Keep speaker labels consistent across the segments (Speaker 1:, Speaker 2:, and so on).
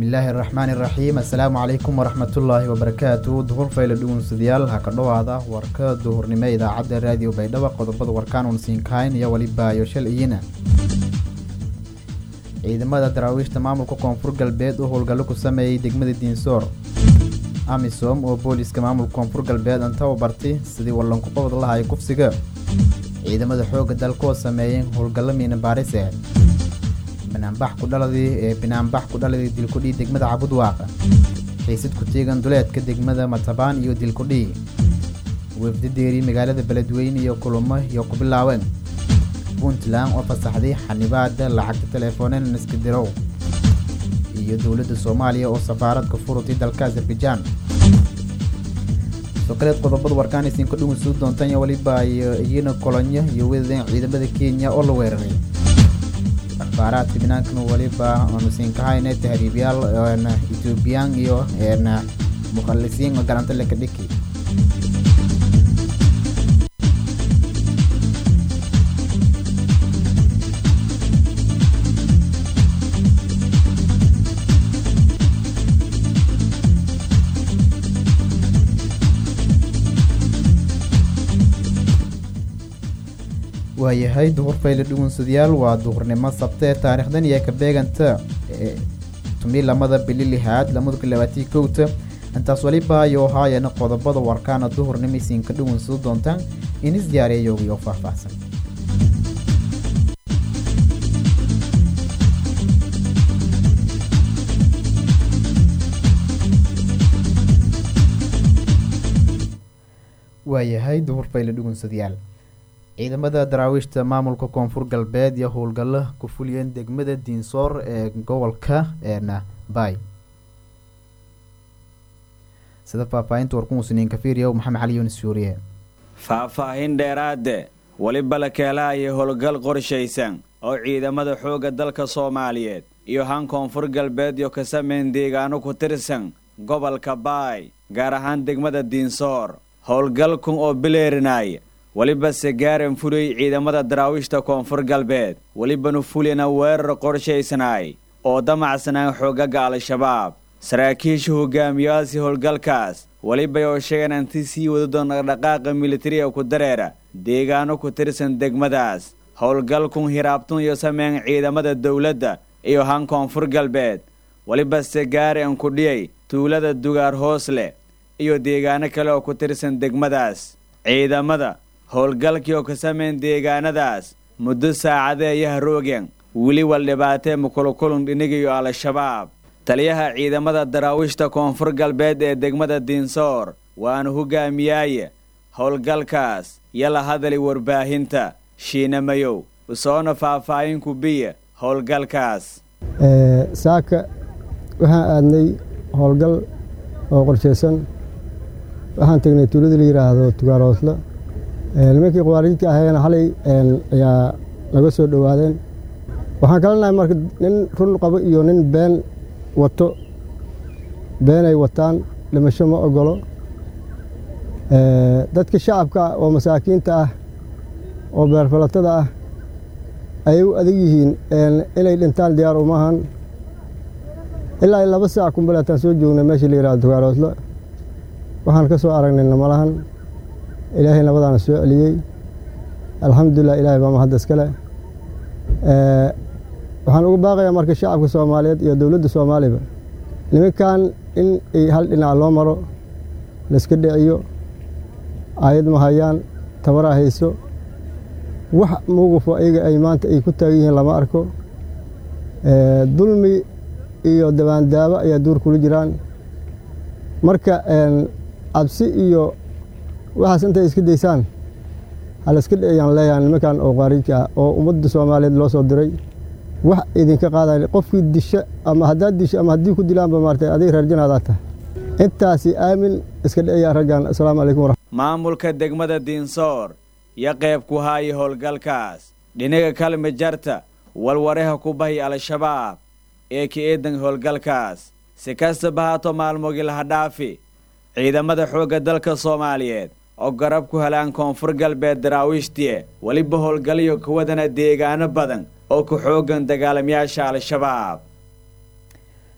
Speaker 1: bismillaahi araxmaani iraxiim assalaamu calaykum waraxmatullaahi wabarakaatu duhur fayla dhugunsadayaal ha ka dhowaada warka duhurnimo idaacadda raadiyo baydhabo qodobada warkaan uun siinkahayn iyo weliba yoshal iyina ciidamada daraawiishta maamulka koonfur galbeed oo howlgallo ku sameeyey degmada diinsoor amisom oo booliiska maamulka koonfur galbeed inta u bartay sidii wallanku qabad lahay kufsiga ciidamada xoogga dalka oo sameeyeen howlgallo miina baarise banaanbax ku dhaladii ee banaanbax ku dhaladii dilkudhii degmada cabudwaaq xiisad ku teegan duleedka degmada matabaan iyo dilkudhii wefdadeeri magaalada beledweyne iyo kulamo iyo ku bilaaween puntland oo fasaxday xanibaada lacagta teleefoonen iska dirow iyo dowladda soomaaliya oo safaaradka furutay dalka azerbaijaan sokaleed qodobada warkaan isinka dhugunsuu doontaan iyo weliba iyana kolonyo iyo wedadan ciidamada kenya oo la weeraray akhbaaraadka banaankan weliba aanu siinkahayne tahriibyaal ethoobiyan iyo mukhalisiin oo garanta leka dhiki waayahay duhur fayle dhugunsadayaal waa duhurnimo sabtee taariikhdan iyo ka beeganta tumi lamada bili lixaad lamada labaatan kowta intaas weliba ayuu haayana qodobada warkaana duhurnimo isiinka dhugunsado doontaan inis diyaariyayoogii oo faahfaahsan waayahay duhur fayle dhugunsadayaal ciidamada daraawiishta maamulka koonfur galbeed iyo howlgallo ku fuliyeen degmada diinsoor ee gobolka bay sida faahfaahinta warkumusiniin kafiiriya maxamed cali yunis suuriye
Speaker 2: faahfaahin dheeraade weliba la keelahaya howlgal qorshaysan oo ciidamada xoogga dalka soomaaliyeed iyo han koonfur galbeed iyo ka sameyn deegaano ku tirsan gobolka baay gaar ahaan degmada diinsoor howlgalkun oo bileerinaya weliba segaaran fuliyey ciidamada daraawiishta koonfur galbeed welibanu fulina weerar qorshaysanaay oo damacsanaan xoogaga al-shabaab saraakiisha hogaamiyaasi howlgalkaas welibay oo sheegeen inti sii wada doon dhaqdhaqaaqa militariga ku dareera deegaano ku tirsan degmadaas howlgalkun hiraabtun iyo sameyn ciidamada dowladda iyo han koonfur galbeed weliba segaaran ku dhiyay tuulada dugaar hoos leh iyo deegaano kale oo ku tirsan degmadaas ciidamada howlgalkii oo ka sameyn deegaanadaas muddo saacadee ayaha roogeen weli wal dhibaatee mukulukulun dhinigayo al-shabaab taliyaha ciidamada daraawiishta koonfur galbeed ee degmada diinsoor waanu hogaamiyaaye howlgalkaas yala hadali warbaahinta shiinamayow usoona faahfaahinku biya howlgalkaas
Speaker 3: saaka waxaan aadnay howlgal oo qorshaysan waxaan tegnay tuulada la yidhaahdo tugaaroosla nimankii khawaarijidka ahayeena xalay ayaa naga soo dhowaadeen waxaan kala nahay marka nin run qabo iyo nin been wato beenay wataan dhimasho ma ogolo dadka shacabka oo masaakiinta ah oo beerfalatada ah ayay u adag yihiin inay dhintaan diyaar umahan ilaa laba saac kumbaleetaan soo joognay meeshii la yihahdo tugaaroosla waxaan ka soo aragnay namalahan ilaahay nabadaana soo celiyey alxamdulilah ilahay baa mahadda iskale waxaan uga baaqayaa marka shacabka soomaaliyeed iyo dowladda soomaaliba nimankan in ay hal dhinac loo maro layska dhiciyo aayad ma hayaan tabaraa hayso wax mowqifo ayaga ay maanta ay ku taagan yihiin lama arko dulmi iyo dabaandaabo ayaa duur kula jiraan marka cabsi iyo waxaas intay iska daysaan halayska dhiciyaan leeyahan nimankan oo khaarijka ah oo ummadda soomaaliyeed loo soo diray wax idinka qaadaya qofkii disha ama haddaad disho ama haddii ku dilaanba maartay adig reerjanaadaa tahay intaasi aamin iska dhiciyaa raggan assalaamu calaykum waraxmat
Speaker 2: maamulka degmada diinsoor yo qayb ku haaya howlgalkaas dhinaga kalmi jarta walwareha ku bahi al-shabaab ee ka eedan howlgalkaas si kastaba haato maalmoogii laha dhaafi ciidamada xoogga dalka soomaaliyeed oo garab ku helaan koonfur galbeed daraawiishtie weliba howlgalyo kuwadana deegaano badan oo ku xoogan dagaalamayaasha al-shabaab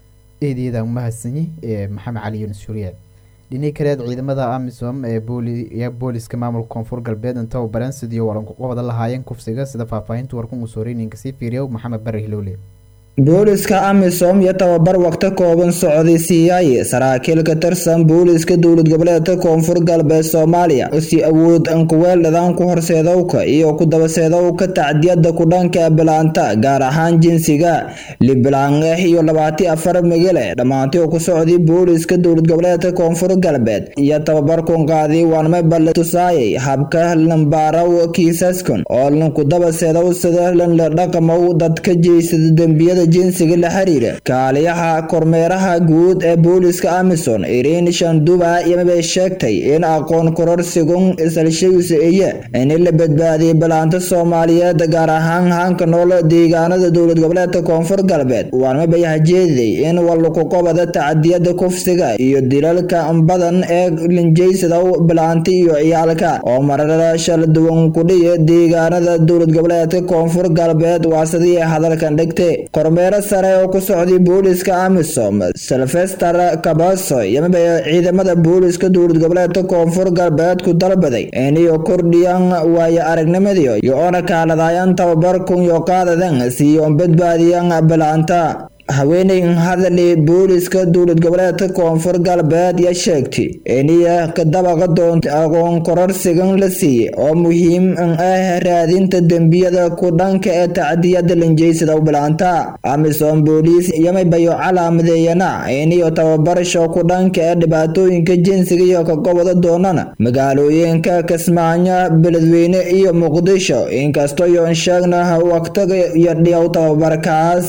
Speaker 1: eedeeda umahadsanyi ee maxamed cali yuunus shuriye dhinii kaleed ciidamada amisom ee booli booliska maamulka koonfur galbeed inta u baran sidii walanku qabada lahaayeen kufsiga sida faahfaahinta warkun uu sooreyninka sii fiiriyo maxamed bari hilowle
Speaker 4: booliska amisom iyo tababar waqti kooban socday siiyay saraakiil ka tirsan booliska dowlad goboleedka koonfur galbeed soomaaliya si awood ankuweeldhadaan ku horseedowka iyo ku dabaseedowka tacdiyada ku dhanka bilaanta gaar ahaan jinsiga liblaan ah iyo labaati afar migale dhammaantii oo ku socday booliska dowlad goboleedka koonfur galbeed iyo tababarkun qaaday waanma balle tusaayay habka lambaaraw kiisaskun oo lanku dabaseedow sida lanla dhaqamow dadka jeysada dembiyada jinsiga la xiriira kaaliyaha kormeeraha guud ee booliska amison irin shanduba yamabay sheegtay in aqoon kororsigun isalshayusa eye in la badbaadiyay balaanta soomaaliyeed gaar ahaan hanka nool deegaanada dowlad goboleedka koonfur galbeed waanmabay hajeediday in walukuqobada tacdiyada kufsiga iyo dilalka badan ee linjaysadow bilaanta iyo ciyaalka oo marara shala duwan kudhiya deegaanada dowlad goboleedka koonfur galbeed waa sidii hadalkan dhigtay kormeero sare oo ku socday booliska amisom silvester kabaso yamabay ciidamada booliska dowlad goboleedka koonfur galbeed ku dalbaday iniyo kordhiyan waayo aragnimadiyo iyo ona kaaladayan tababarkun yo qaadadan siiyoon badbaadiyan bilaanta haweeney hadali booliska dowlad goboleedka koonfur galbeed ya sheegtay iniya kadabaqa doonta aqoon kororsigan la siiyey oo muhiim ah raadinta dembiyada ku dhanka ee tacdiyada linjaysada bilaanta amisom booliis yamabayo calaamadeeyana iniyo tababarasho ku dhanka ee dhibaatooyinka jinsiga iyo ka goboda doonana magaalooyinka kismaayo beledweyne iyo muqdisho inkastoo yoon sheegna waqtiga iyo dhiyow tababarkaas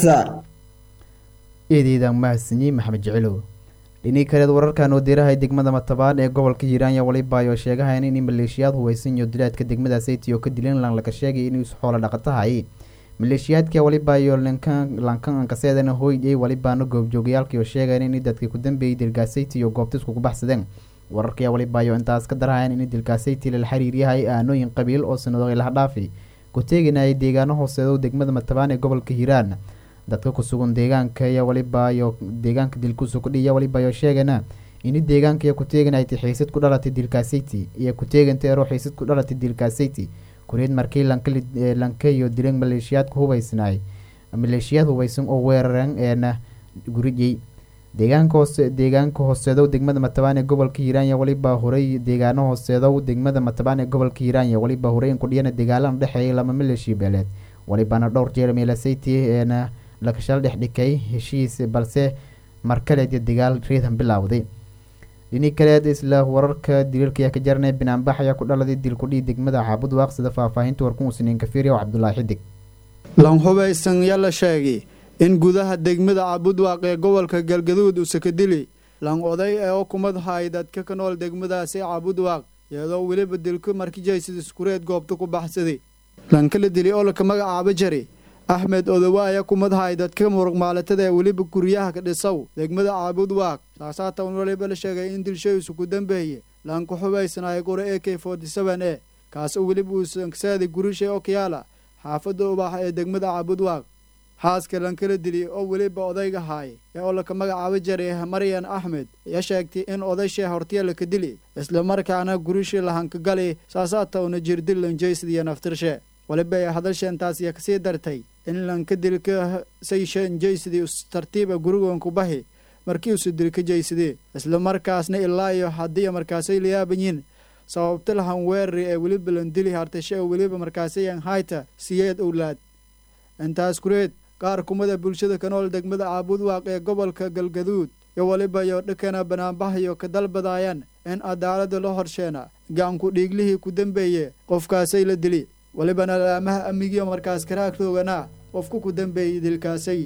Speaker 1: eedeeda mahadsanyi maxamed jicilow dhinii kaleed wararkan oo diirahay degmada matabaan ee gobolka hiiraan yaa walibaayo sheegahayn in maleeshiyaad huweysan iyo dilaadka degmada sayti oo ka dilan lan laga sheegay inuu xoolo dhaqatahay maleeshiyaadka walibaayo lankan ankaseedana hooyay walibaana goobjoogayaalkii oo sheegayn in dadkii ku dambeeyay dilgaasayti iyo goobtisku ku baxsadeen wararkaya walibaayo intaas ka darahayan in dilgaasayti lala xiriiryahay aanooyin qabiil oo sanado laha dhaafi ku teeganayay deegaano hooseedo degmada matabaan ee gobolka hiiraan dadka kusugan deegaanka iyo walibaayo deegaanka dilkusu kudhiya walibaayo sheegana ini deegaanka iyo kuteeganaytay xiisad ku dhalatay dilkaasayti iyo kuteeganta ero xiisad ku dhalatay dilkaasayti kureed markii lanka iyo dilan maleeshiyaadka hubeysnaay maleeshiyaad hubeysan oo weerareen eena gurijay deegaanka hoose deegaanka hooseedow degmada matabaan ee gobolka hiiraanya walibaa horay deegaano hooseedow degmada matabaan ee gobolka hiiraanya walibaa horay in kudhiyana dagaalan dhexeeyay lama maleeshiya beeleed walibaana dhowr jeer meelasayti eena lakashal dhexdhikay heshiis balse markaleed iyo dagaal reedhan bilowday dhinii kaleed isla wararka daliilka ka jarnay binaanbax ayaa ku dhaladay dilkudhii degmada caabud waaq sida faahfaahinta warkun usniin kafiiriya oo cabdulaahi xidig
Speaker 5: lan hubaysan yaa la sheegay in gudaha degmada caabudwaaq ee gobolka galgaduud usakadili lan oday ee ukumad hay dadka ka nool degmadaasi caabudwaaq iyadoo weliba dilku markijaysid iskureed goobta ku baxsaday lankala dili ololka magacaaba jari axmed odowaaya kumadhay dadka muruqmaalatada ee weliba guryaha ka dhisow degmada caabud waaq saasaatan waliba la sheegay in dilshaysu ku dambeeye lanku xubaysanaaya gura e k forty seven e kaasoo weliba uusankasaaday gurishay okyaala xaafadda ubaax ee degmada caabud waaq xaaska lankala dili oo weliba odayga haay ee ololka magacaaba jaray maryan axmed ya sheegtay in odayshay hortiya laka dili islamarkaana gurishii lahankagali saasaatawna jirdil lanjaysadiyo naftirshe waliba ay hadalsheentaasiya kasii dartay in lanka dilka sayshan jaysadii tartiiba gurigoonku bahi markii usu dilka jaysadee islamarkaasna ilaa iyo haddii markaasay layaabanyiin sababta lahan weerari ee weliba landili hartashe oo weliba markaasayan hayta siyeed owlaad intaas kureed qaar kumada bulshada ka nool degmada caabud waaq ee gobolka galgaduud iyo waliba iyo dhakana banaanbahayo ka dalbadaayaan in cadaalada la horsheena gacanku dhiiglihii ku dambeeye qofkaasay la dili walibana laamaha amigiyo markaas karaagtoogana qofku ku dambeeyey dilkaasay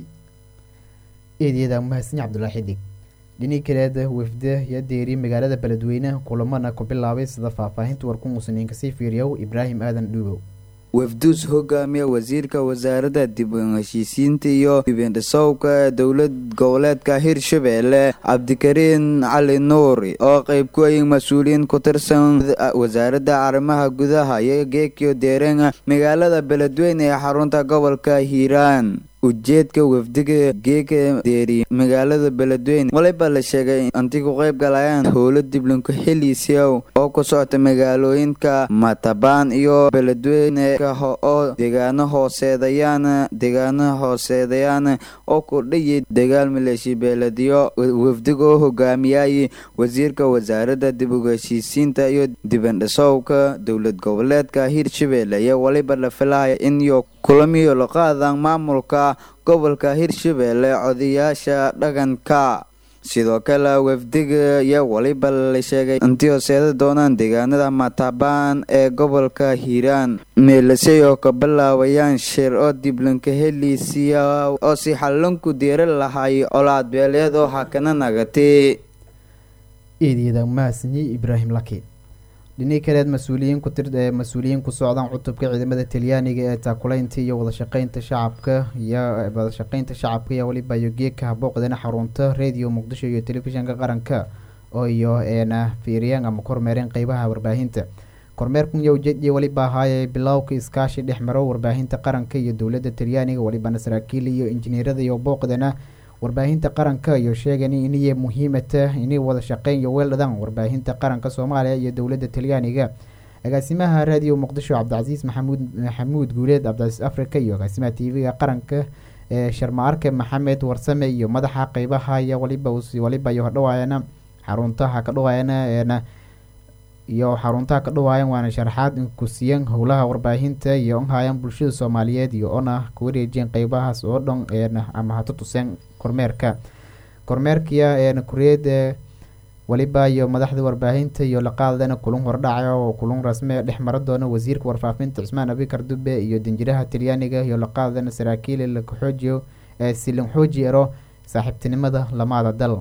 Speaker 1: eedyada mahadsan cabdulaahi xidig dhinii kaleed wafde iyo deeri magaalada beledweyne kulamana ku bilaabay sida faahfaahinta warkun usniin kasii fiiriyow ibraahim aadan dhuubow
Speaker 6: wafduus hogaamiya wasiirka wasaaradda dib u heshiisiinta iyo dibindhisowka ee dowlad goboleedka hirshabeelle cabdikariin cali nuuri oo qeyb ku ay mas-uuliyiin ku tirsan wasaaradda arrimaha gudaha iyo geekiyo deereena magaalada beledweyne ee xarunta gobolka hiiraan ujeedka wafdiga geeka deeri magaalada beledweyne waliba la sheegay intii ku qayb galayaan howlo diblanku heliisiyow oo ku socota magaalooyinka matabaan iyo beledweyne oo deegaano hooseedayaan deegaano hooseedayaan oo ku dhayay dagaal maleeshi beelediyo wafdiga oo hogaamiyay wasiirka wasaaradda dib uga heshiisiinta iyo dibandhisowka dowlad goboleedka hirshabelle iyo waliba la filaya in iyo kulamiyo la qaadaan maamulka gobolka hirshabelle codayaasha dhaqanka sidoo kale wafdiga iyo waliba la sheegay intii hooseeda doonaan deegaanada matabaan ee gobolka hiiraan meelasey oo ka bilaabayaan shir oo diblanka heliisiya oo si xalanku diira lahay colaad beeleed oo hakana nagatay
Speaker 1: eedyada mahadsanyi ibraahim laki dhinii kaleed mas-uuliyiin ku tir mas-uuliyiin ku socdaan cutubka ciidamada talyaaniga ee taakulaynta iyo wadashaqeynta shacabka iyo wadashaqeynta shacabka iyo waliba iyo geedka habooqdana xarunta radio muqdisho iyo telefishinka qaranka oo iyo eena fiiriyeen ama kormeereen qeybaha warbaahinta kormeerkan iyo ujeediya waliba ahaayee bilowka iskaashi dhex maro warbaahinta qaranka iyo dowladda talyaaniga walibana saraakiil iyo injineerada iyo booqdana warbaahinta qaranka iyo sheegan iniya muhiimata inay wada shaqeyn iyo weeldhadaan warbaahinta qaranka soomaaliya iyo dowladda talyaaniga agaasimaha radio muqdisho cabdicasiis maxamuud maxamuud guuleed cabdicasiis africa iyo agaasimaha t v-ga qaranka ee sharma-arke maxamed warsame iyo madaxa qeybaha iyo waliba waliba iyo hadhawaayana xaruntaha ka dhawaayana iyo xaruntaha ka dhawaayan waana sharaxaad ku siiyeen howlaha warbaahinta iyo onhaayaan bulshada soomaaliyeed iyo ona ku wareejiyeen qeybahaas oo dhan eena ama hata tuseen kormeerka kormeerkiya eena kureed waliba iyo madaxda warbaahinta iyo laqaadana kulun hordhaca oo kulun rasme dhex mara doona wasiirka warfaafinta cusmaan abikar dube iyo danjiraha talyaaniga iyo laqaadana saraakiil laka xoojiyo ee silin xooji ero saaxiibtinimada lamaada dal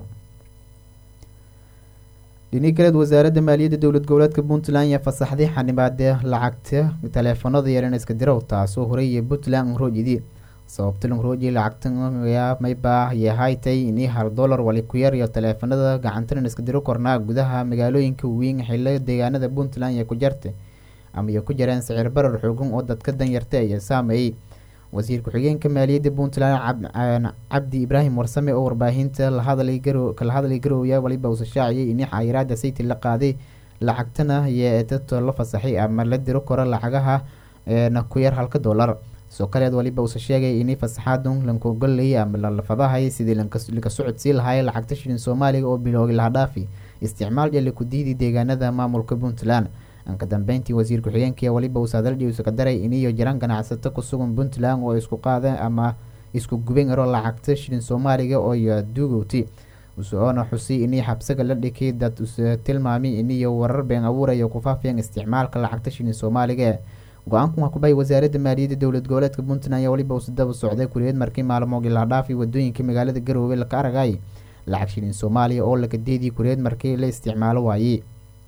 Speaker 1: dhinii kaleed wasaaradda maaliyadda dowlad goboleedka puntland ayaa fasaxday xanibaade lacagta taleefanada yaran iska dirow taasoo horeeyay puntland nroojidi sababta langrooji lacagta mayba yahaytay inii hal dollar wali ku yar iyo taleefanada gacantanan iska diro kornaa gudaha magaalooyinka weyn xilo deegaanada puntland iyo ku jarta ama iyo ku jareen sicir barar xoogan oo dadka danyarta iyo saameeyey wasiir ku-xigeenka maaliyadda puntland cabdi ibraahim warsame oo warbaahinta lahadlay kala hadlay garowya waliba uusa shaaciyay ini xayiraada sayti la qaaday lacagtana iyo dadto la fasaxay ama la diro karo lacagaha na ku yar halka dollar soo kaleed waliba uusa sheegay ini fasaxaadun lankogollayay ama lalafadahay sidii laka socodsii lahaay lacagta shilin soomaaliga oo bilowgay lahadhaafi isticmaal iyo laku diidi deegaanada maamulka puntland anka dambeyntii wasiir ku-xigeenkii waliba uu saadaldhiusa ka daray iniyo jiraan ganacsato ku sugan puntland oo isku qaadeen ama isku guben aro lacagta shilin soomaaliga oo duugowti usoona xusay inii xabsaga la dhikay dad usa tilmaamay iniyo warar been abuuraya ku faafiyeen isticmaalka lacagta shilin soomaaliga go-aankan waa kubay wasaaradda maaliyadda dowlad goboleedka puntland ayaa waliba uusa daba socday kuriyeed markii maalmoogii lahadhaafay wadooyinka magaalada garoobe laka aragay lacag shilin soomaaliya oo laka deedii kuriyeed markii la isticmaalo waayey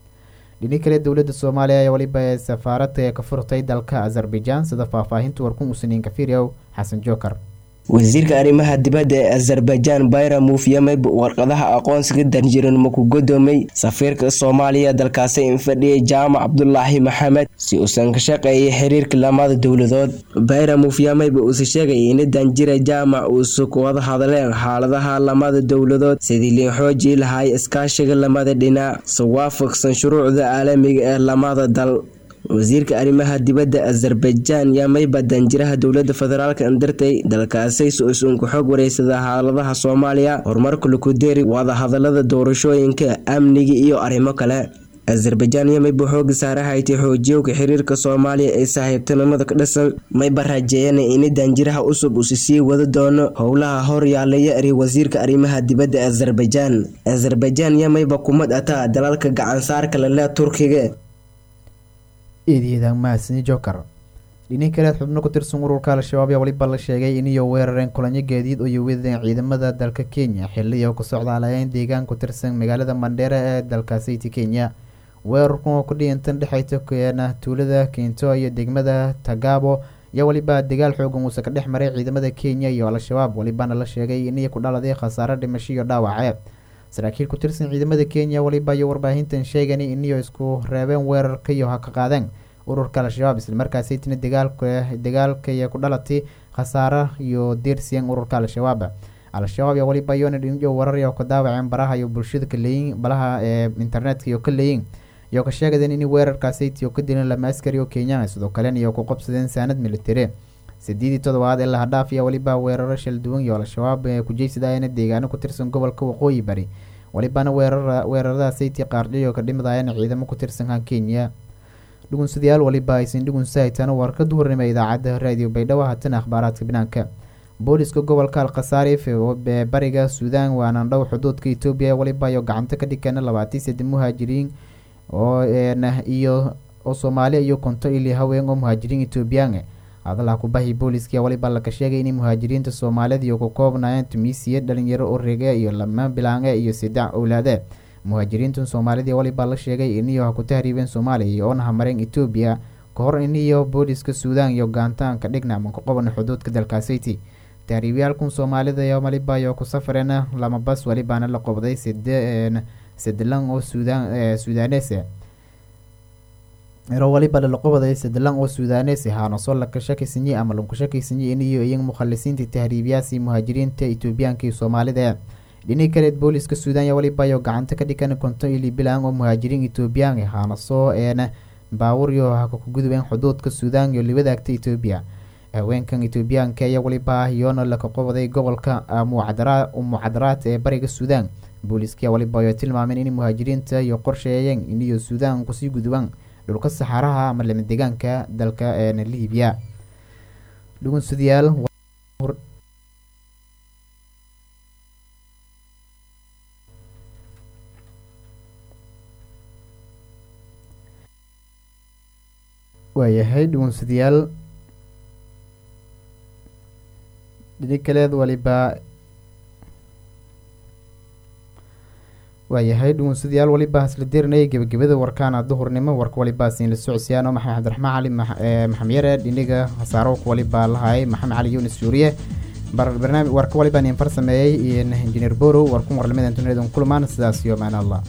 Speaker 1: dhini kale dowladda soomaaliya ayaa waliba ee safaaradda ka furtay dalka azerbaijan sida faahfaahinta warkun usaniin kafiriyow xasan jookar
Speaker 7: wasiirka arrimaha dibadda ee azerbaijan bayra muufiyameb warqadaha aqoonsiga danjiranimo ku godoomay safiirka soomaaliya dalkaasi infadhiyay jaamac cabdulaahi maxamed si uusan ka shaqeeyay xiriirka lamada dowladood bayra muufiyameb uuse sheegay in danjira jaamac uusa ku wada hadleen xaaladaha lamada dowladood sidii liin xoojii lahay iskaashiga lamada dhinac si waafaqsan shuruucda caalamiga ee lamada dal wasiirka arrimaha dibadda azerbaijan yaa mayba danjiraha dowlada federaalk andartay dalkaasay su-usun ku xoog wareysada xaaladaha soomaaliya horumarka lakudeeri wadahadalada doorashooyinka amniga iyo arrimo kale azerbaijan iyo mayba xooga saarahaytay xoojiyowka xiriirka soomaaliya ee saaxiibtinimada ka dhisan mayba raajeeyana ini danjiraha cusub usi sii wada doono howlaha hor yaalaya eri wasiirka arrimaha dibadda azerbaijan azerbaijan iyo mayba kumad ataa dalalka gacansaarka lale turkiga
Speaker 1: eedyada mahadsanyi joker dhinin kaleed xubno ku tirsan ururka al-shabaab yaa waliba la sheegay iniyo weerareen kulanyo gaadiid oo yowideen ciidamada dalka kenya xiliyo ku socdaalayayn deegaan ku tirsan magaalada mandheera ee dalka sayti kenya weerarkan oo ku dhiintan dhexeyta keena tuulada kento iyo degmada tagaabo iyo waliba dagaal xoogan uuse ka dhex maray ciidamada kenya iyo al-shabaab walibana la sheegay iniyo ku dhaladay khasaare dhimasho iyo dhaawace saraakiil ku tirsan ciidamada kenya waliba iyo warbaahintan sheegani iniyo isku reebeen weerarka iyo ha ka qaadeen ururka al-shabaab islamarkaasaytina dagaalka dagaalkaya ku dhalatay khasaare iyo deersiyan ururka al-shabaab al-shabaab iyo waliba yoona dhinjo wararyo ka daawaceen baraha iyo bulshada ka leeyin balaha ee internetka iyo ka leeyin iyo ka sheegadeen in weerarkaasaytiyo ka dileen lama askari oo kenyaan sidoo kalena iyo ku qabsadeen saanad militari sideedii todobaad ee lahadhaaf iyo waliba weeraro shal duwan iyo al-shabaab ee kujeysadayana deegaano ku tirsan gobolka waqooyi bari walibana weerara weerarada sayti qaardhiyo ka dhimidayana ciidamo ku tirsankan kenya dhugunsadayaal waliba aysan dhugunsa haytaan warka duhurnimo idaacadda raadiyo baydhabo haatan akhbaaraadka banaanka booliska gobolka alkhasaarif ee bariga suudaan waana dhow xuduudka etoobiya waliba iyo gacanta ka dhigana labaatii sade muhaajiriin oo iyo oo soomaali iyo konto ili haween oo muhaajiriin etoobiyaan hadalaha kubahi booliska waliba laka sheegay in muhaajiriinta soomaalida iyo ku koobnayeen tunisiya dhalinyaro orege iyo lama bilaange iyo saddex owlaade muhaajiriintan soomaalidii waliba la sheegay iniyo ha ku tahriibeen soomaaliya iyo oona hamareen etoobiya ka hor iniyo booliska suudaan iyo gaantaan ka dhigna ama ku qoban xuduudka dalkaasiti tahriibyaalkan soomaalida iyo waliba iyo ku safareen lama bas walibaana la qobday side sedelan oo suudaan suudaanes ero waliba lalaqobaday sedelan oo suudaanes haanaso laka shakaysanyi ama lanku shakaysanyi iniyo iyan mukhalisiinta tahriibyaasi muhaajiriinta etoobiyaanka iyo soomaalida dhini kaleed booliska suudaan iyo waliba iyo gacanta ka dhigan konto ili bilan oo muhaajiriin etoobiyaan haanaso een baawuryo haka ku gudubeen xuduudka suudaan iyo libadaagta etoobiya haweenkan etoobiyaanka iyo waliba iyoona laka qobaday gobolka mucadaraad ee bariga suudaan booliska waliba ay tilmaameen in muhaajiriinta iyo qorsheeyeen iniyo suudaan kusii gudubaan dhulka saxaaraha ama lama deegaanka dalka liibiya dhugunsadayaal waayahay dhugunsadayaal dhini kaleed waliba waayahay dhugunsadayaal waliba hasla dirinaya gebagabada warkaana duhurnimo warka waliba siin la socodsiyaano maxamed cabdiraxmaan cali maxamed yare dhiniga hasaarowka waliba lahay maxamed cali yunis suuriye barnaamij warka waliba nin far sameeyey iyo injineer borow warkun warlamada internet kulmaan sidaas iyo macna allah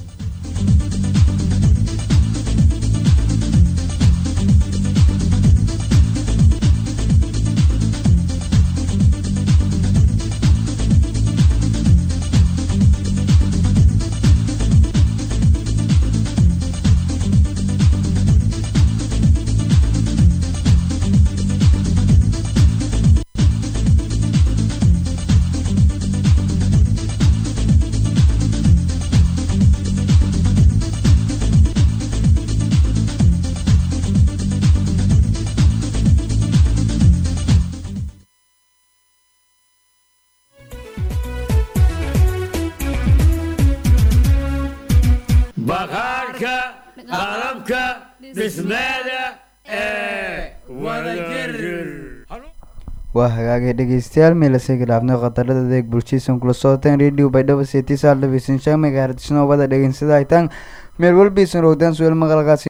Speaker 8: baqaarka qalabka dhismeeda ee wadajir
Speaker 6: waa hagaagay dhegeystayaal meelasayga dhaafnay khatarada adeeg bulshaysan kula socoteen radio baydhabo seetisaal dhabaysan shan megahertzno wada dhegeysada haytaan meel walbaysan rogdaan su'aal maqalkaasi